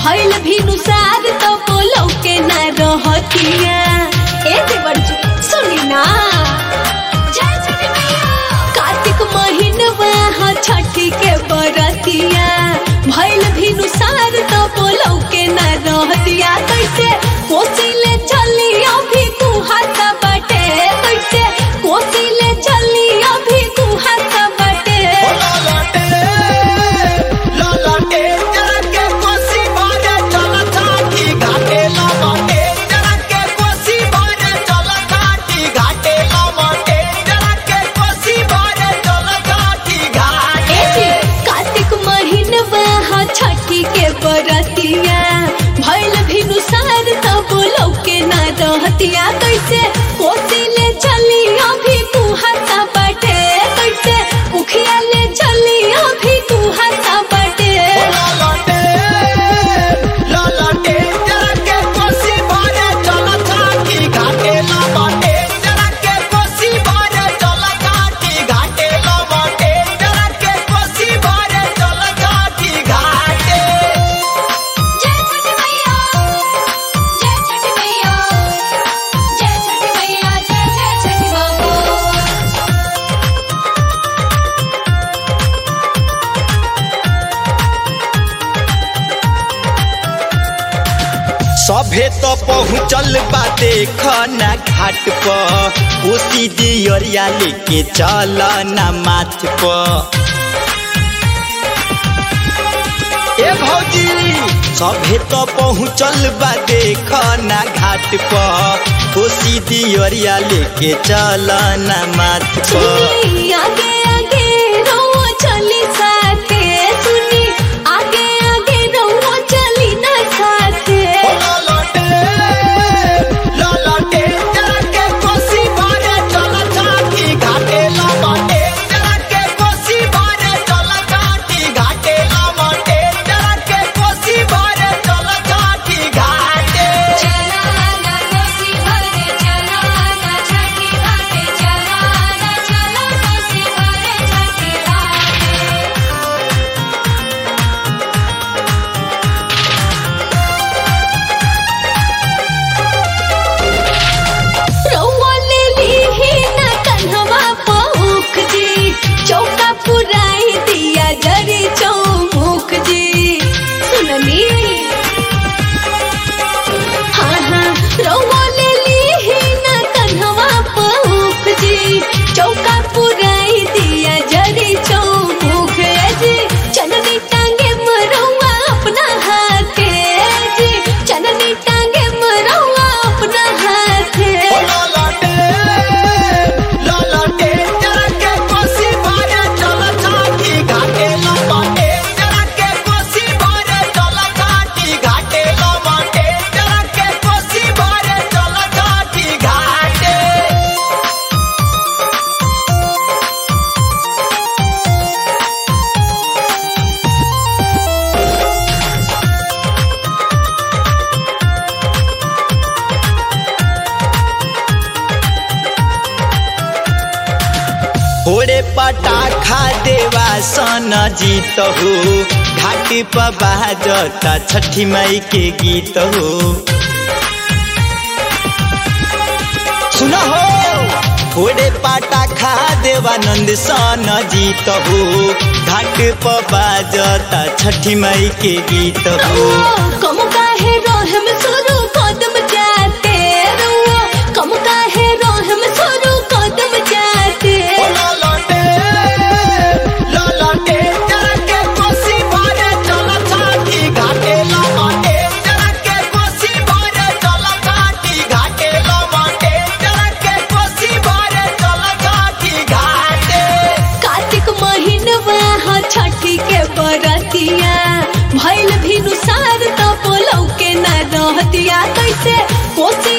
भइल भी नुसार तो बोलो के ना रहतिया ए देवर जी सुनी ना जय छठी मैया कार्तिक महीनवा ह छठी के बरतिया भइल भी नुसार तो बोलो के ना रहतिया कैसे कोसिले चली अभी कुहात बाटे कैसे कोसिले चली अभी कुहात बाटे एजी कार्तिक महीनवा ह छठी के बरतिया भइल भी नुसार तब लौके ना रहतिया कैसे कोसिले चली अभी कुहाता बाटे कैसे उखिया ले चली अभी कुहाता बाटे जय छठी मैया जय छठी मैया जय छठी मैया जय जय छठी बाबू सभे तो पहुँचल बा देख ना घाट पर कोसी दियरिया लेके चल ना माथ पर ए भौजी सभे तो पहुँचल बा देख ना घाट पर कोसी दियरिया लेके चल ना माथ पर सुनी आगे आगे रहो चली साथे सुनी आगे आगे रहो चली ना साथे चला ना कोसी भरे चला ना छठी घाटे चला ना चला कोसी भरे छठी घाटे रउआ ले लीही ना कन्हवा पहुँख जी चौका पुराई दिया जरी चौमुख जी सुनली हाँ हाँ रउआ ले लीही ना कन्हवा पहुँख जी चौका पुराई दिया जरी चौमुख जी चननी टांगे मरौआ अपना हाथे जी चननी टांगे मरौआ अपना हाथे ओरे पटाखा देवा सन जीत हो घाटी पर बाजता छठी माई के गीत हो सुनो हो ओरे पटाखा देवानंद सन जीत हो घाट पर बाजता छठी माई के गीत हो कम काहे रोहम सुरु कदम जाते रुआ कम काहे रोहम सुरु कदम जाते कार्तिक महीनवा ह छठी के बरतिया भइल भी नुसार तो बोलौ के ना रहतिया कैसे कोसी